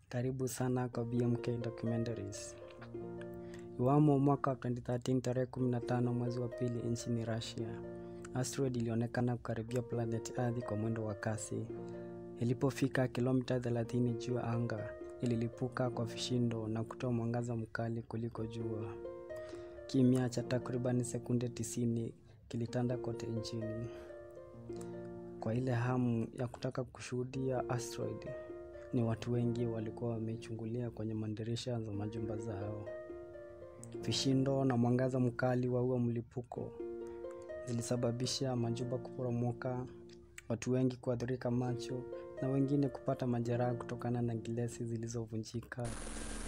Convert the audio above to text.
Karibu sana kwa BMK Documentaries. Iwamo mwaka wa 2013 tarehe 15 mwezi wa pili nchini Russia, asteroid ilionekana kukaribia planet Earth kwa mwendo wa kasi. Ilipofika kilomita 30 juu ya anga, ililipuka kwa vishindo na kutoa mwangaza mkali kuliko jua. Kimya cha takriban sekunde 90 kilitanda kote nchini. Kwa ile hamu ya kutaka kushuhudia asteroid, ni watu wengi walikuwa wameichungulia kwenye madirisha za majumba zao. Vishindo na mwangaza mkali wa huo mlipuko zilisababisha majumba kuporomoka, watu wengi kuathirika macho na wengine kupata majeraha kutokana na gilesi zilizovunjika